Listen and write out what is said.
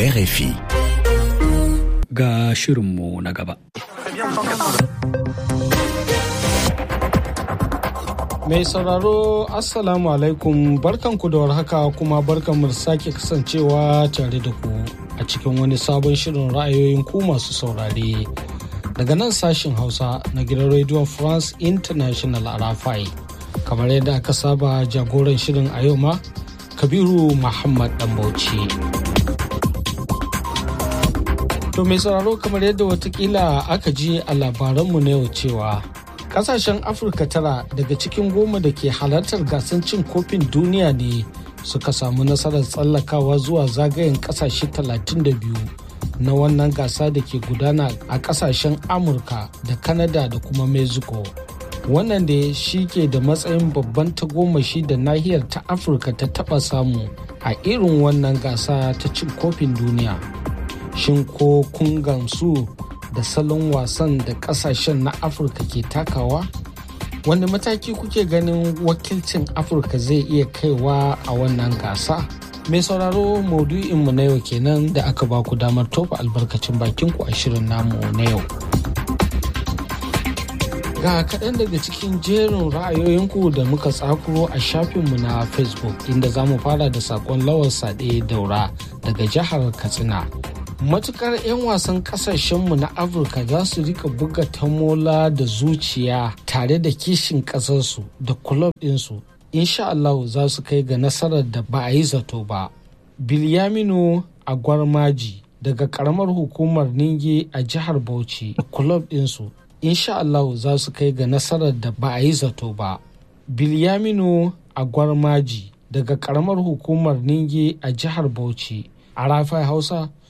RFI. Ga shirinmu na gaba. Mai sauraro Assalamu alaikum barkanku da warhaka kuma barkanmu da sake kasancewa tare da ku a cikin wani sabon shirin ra'ayoyin ku masu saurare. Daga nan sashin Hausa na gidan Radio France International a Rafai. Kamar yadda aka saba jagoran shirin a yau ma, Kabiru Muhammad Dambauci. To mai sauraro kamar yadda watakila aka ji a labaranmu na yau cewa kasashen afirka tara daga cikin goma da ke halartar gasar cin kofin duniya ne suka samu nasarar tsallakawa zuwa zagayen kasashe 32 na wannan gasa da ke gudana a kasashen amurka da kanada da kuma mexico wannan da shi ke da matsayin babban tagomashi da nahiyar ta afirka ta taba samu a irin wannan gasa ta cin kofin duniya shin ko kun gamsu da salon wasan da kasashen na afirka ke takawa wani mataki kuke ganin wakilcin afirka zai iya kaiwa a wannan gasa mai sauraro maudu'inmu na yau kenan da aka ba ku damar tofa albarkacin bakinku a shirin namu na yau ga kaɗan daga cikin jerin ra'ayoyinku da muka tsakuro a shafinmu na facebook inda za mu fara da saƙon lawar sade daura daga jihar katsina matukar 'yan wasan kasashenmu na afirka za su rika buga tamola da zuciya tare da kishin kasarsu da kulob ɗinsu insha Allah za su kai ga nasarar da ba a yi zato ba bilyaminu agwarmaji daga karamar hukumar ninge a jihar bauchi da kulob ɗinsu insha Allah za su kai ga nasarar da ba a yi zato ba bilyaminu agwarmaji daga karamar hukumar ninge a jihar bauchi a rafai hausa